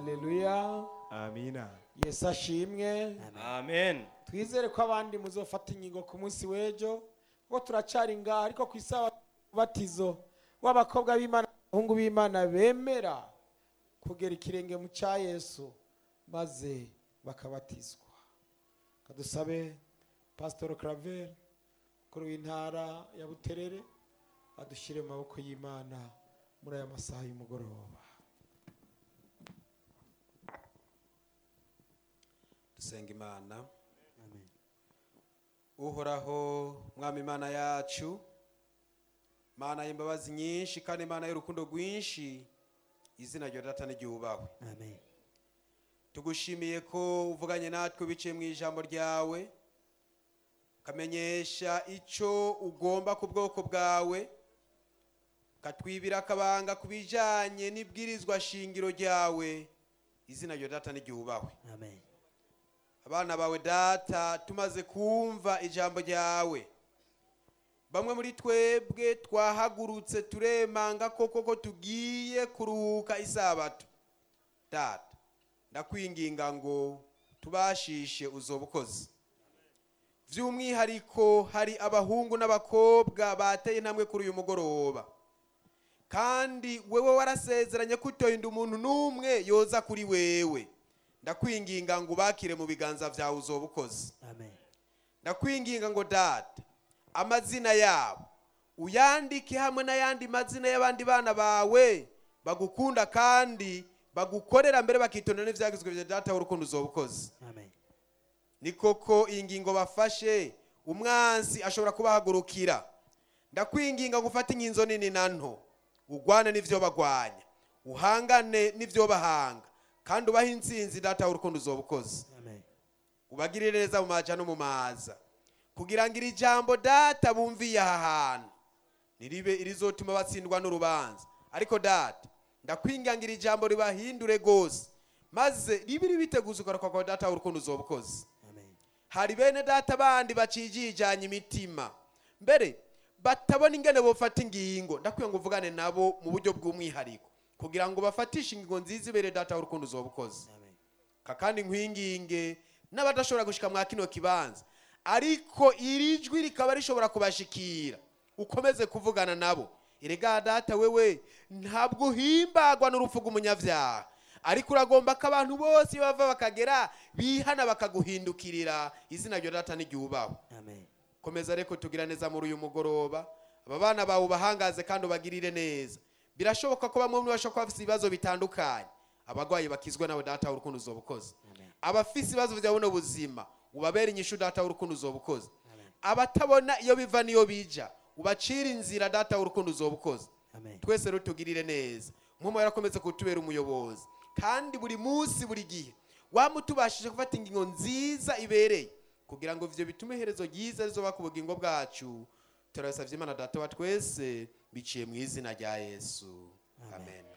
haleluya amina yesu ashimwe amen twizere ko abandi muzofata ingingo ku munsi w'ejo kuko turacari ngaha ariko ku isabatizo w'abakobwa b'imana abahungu b'imana bemera kugera ikirenge mu cya yesu maze bakabatizwa kadusabe pasitoro claver mukuru w'intara ya buterere adushyire mu maboko y'imana muri aya masaha y'umugoroba dusenga imana uhoraho mwami imana yacu mana y'imbabazi nyinshi kandi imana y'urukundo rwinshi izina rya data n'iryubahwe amen tugushimiye ko uvuganye natwe biciye mu ijambo ryawe ukamenyesha icyo ugomba ku bwoko bwawe ukatwibira akabanga ku bijyanye n'ibwirizwa shingiro ryawe izina rya data n'iryubahwe amen abana bawe data tumaze kumva ijambo ryawe bamwe muri twebwe twahagurutse turemanga koko ko tugiye kuruhuka isabato data ndakwinginga ngo tubashishe uzoba ukoze by'umwihariko hari abahungu n'abakobwa bateye intambwe kuri uyu mugoroba kandi wewe warasezeranye ko utohinda umuntu n'umwe yoza kuri wewe ndakwinginga ngo ubakire mu biganza byawe uzoba ukoze amen ndakwinginga ngo data amazina yabo uyandike hamwe n'ayandi mazina y'abandi bana bawe bagukunda kandi bagukorera mbere bakitondera n'ibyagizwe bya data w'urukundo uzoba ukoze amen ni koko iyi ngingo bafashe umwanzi ashobora kubahagurukira ndakwinginga ngo ufate inkinzo nini na nto ugwane n'ibyo bagwanya uhangane n'ibyo bahanga kandi ubahe insinzi data w'urukundo uzoba ukoze amen ubagirire neza mu maja no mu maza kugira ngo iri jambo data bumviye aha hantu niribe irizotuma batsindwa n'urubanza ariko data ndakwinga ngo iri jambo ribahindure rwose maze ribe ribiteguza ugaruka kwa data w'urukundo uzoba ukoze amen hari bene data bandi bacijijanye imitima mbere batabona ingene bofata ingingo ndakwiye ngo uvugane nabo mu buryo bw'umwihariko kugira ngo bafatishe ingingo nziza ibere data w'urukundo uzoba ukoze amen kakandi nkwinginge n'abadashobora gushika mwa kino kibanza ariko iri jwi rikaba rishobora kubashikira ukomeze kuvugana nabo erega data wewe ntabwo uhimbagwa n'urupfu rw'umunyabyaha ariko uragomba ko abantu bose iyo bava bakagera bihana bakaguhindukirira izina rya data n'iryubahwe amen komeza reko tugira neza muri uyu mugoroba aba bana bawe ubahangaze kandi ubagirire neza birashoboka ko bamwe muri bo bashobora kuba bafite ibibazo bitandukanye abarwayi bakizwe nawe data w'urukundo uzoba ukoze amen abafise ibibazo bya buno buzima ubabere inyishu data w'urukundo uzoba ukoze amen abatabona iyo biva n'iyo bija ubacira inzira data w'urukundo uzoba ukoze amen twese rero tugirire neza nk'umu yarakomeze kutubera umuyobozi kandi buri munsi buri gihe wamutubashije gufata ingingo nziza ibereye kugira ngo ivyo bitume iherezo ryiza rizoba ku bugingo bwacu turabisavye imana data wa twese biciye mu izina rya yesu Amen. amen